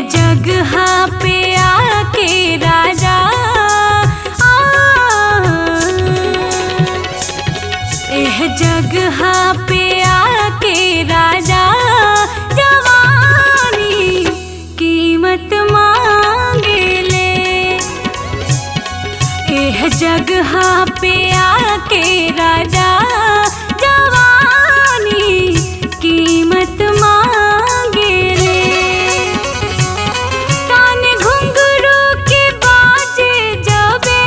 जगह पे आके राजा आ एह जगह पे आके राजा जवानी कीमत मांगेले एह जगह पे आके राजा जवानी कीमत मांगेले तान घुंघरू के बाजे जबे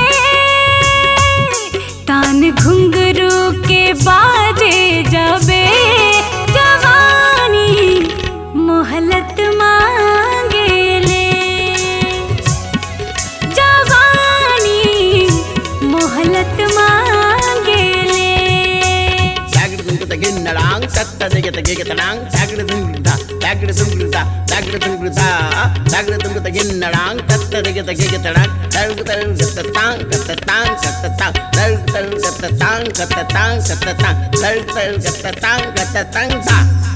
तान घुंघरू के बाजे जबे जवानी मोहलत मांगेले जवानी मोहलत मांगेले తాగిడుతుంగుత గిన్నడాంగ్ తత్త దిగత గిగతడాంగ్ తాగిడుతుంగుత తాగిడుతుంగుత తాగిడుతుంగుత తాగిడుతుంగుత గిన్నడాంగ్ తత్త దిగత గిగతడాంగ్ తరుగుతరుగుత తాంగ్ కత్త తాంగ్ కత్త తాంగ్ తరుగుతరుగుత తాంగ్ కత్త తాంగ్ కత్త తాంగ్ తరుగుతరుగుత తాంగ్ కత్త తాంగ్ తా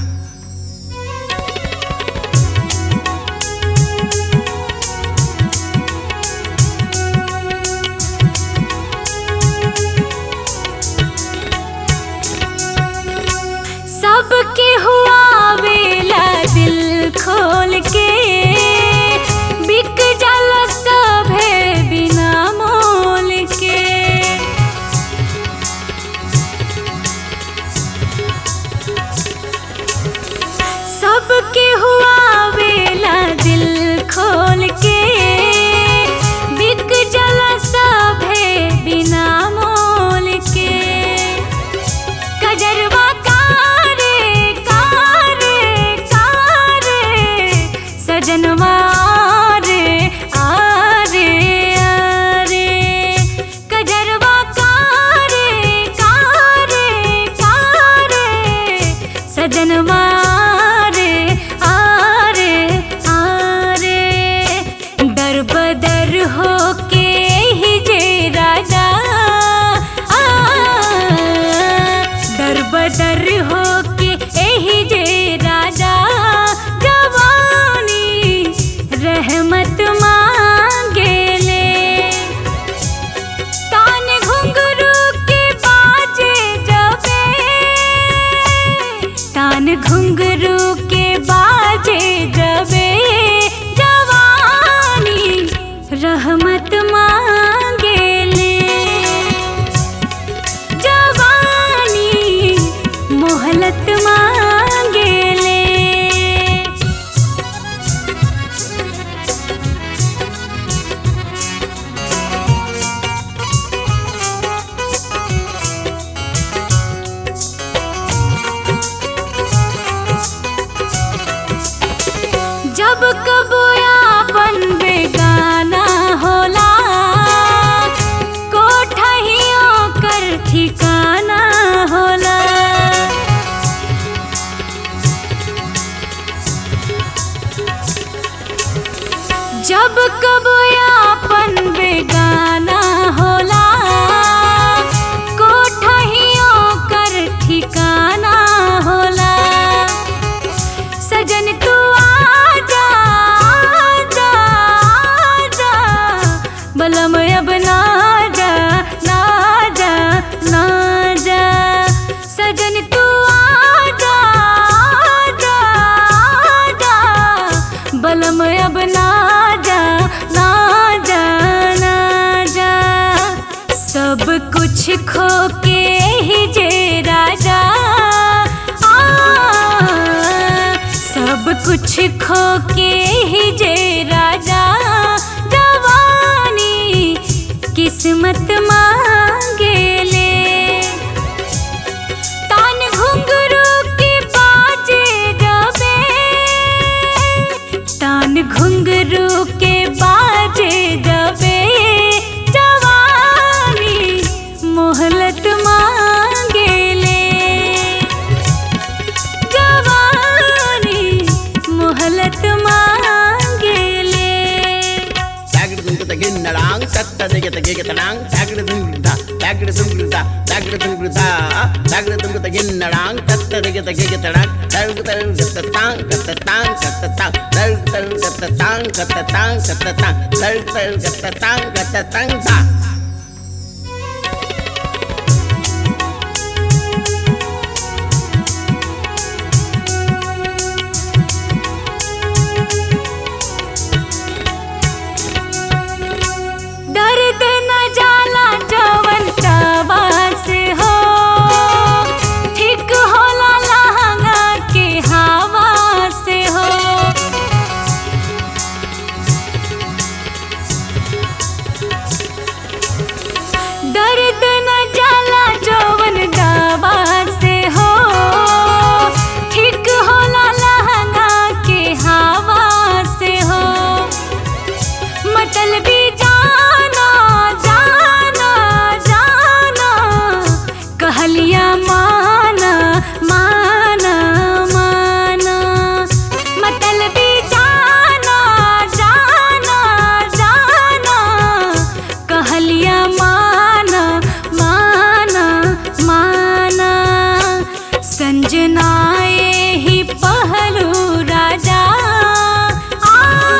सबके हुआ वेला दिल खोल के बिक जल सभे बिना मोल के सबके हुआ वेला दिल खोल के बिक जल सभे बिना मोल के कजरवा कारे कारे कारे सजनवा रे आरे आरे कजरवा कारे कारे कारे सजनवा रे आरे आरे दर बदर हो के ही जे राजा आ दर बदर हो के एही जे राजा जवानी रहमत मांगेले तान घुंघरू के बाजे जबे तान घुंघरू के बाजे जबे जवानी रहमत मांगेले जवानी मोहलत मांगेले जब कबो आपन बेगाना होला कोठहियों कर ठिकाना होला जब कबो आपन बेगाना होला कोठहियों कर ठिकाना होला सजन तू आजा आजा आजा बलम अब ना जा ना जा ना जा सजन तू आजा आजा आजा बलम अब ना जा ना जा ना जा सब कुछ खो के ही जे राजा आ सब कुछ खो के ही जे राजा जवानी किस्मत मांगेले तान घुंघरू के बाजे जबे तान घुंघरू के बाजे जबे जवानी मोहलत मांगेले जवानी मोहलत मांगेले தகடு துங்குத கிண்ணடாங் தத்த திகத கிகத்தடாங் தழுகு தழு கத்தத்தாங் கத்தத்தாங் கத்தத்தாங் தழுகு தழு கத்தத்தாங் கத்தத்தாங் கத்தத்தாங் தழுகு தழு கத்தத்தாங் கத்தத்தாங் தா दर्द न जाला जवन तवा से हो ठीक होला लहंगा के हवा से हो दर्द न जाला जवन दवा से हो ठीक होला लहंगा के हवा से हो मतलबी जाना जाना जाना कहलिया माना माना माना मतलबी जाना जाना जाना कहलिया माना माना माना संजनाए ही पहलू राजा आ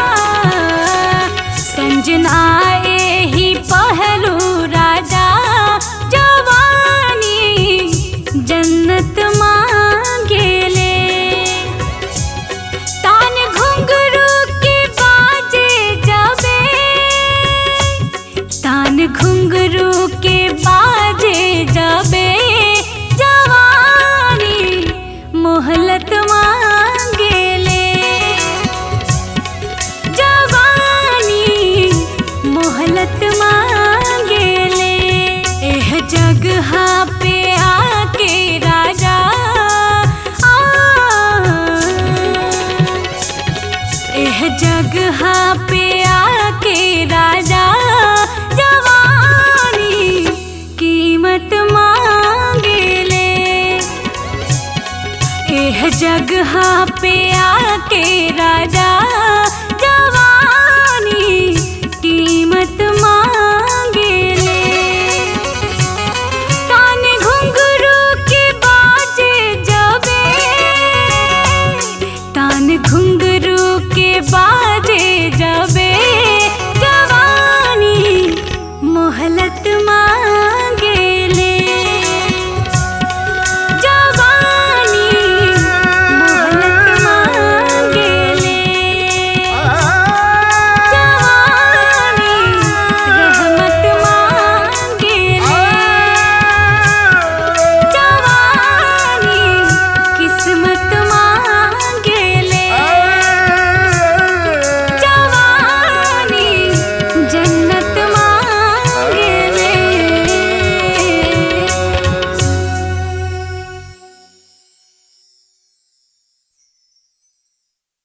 संजनाए ही पहलू राजा जवानी जन्नत मांगेले तान घुंघरू के बाजे जबे तान घुंघरू के बाजे जबे जवानी मोहलत मांगेले जवानी मोहलत मांगेले एह जगह पे आके राजा आ एह जगह पे आके राजा जवानी कीमत मांगेले एह जगह पे आके राजा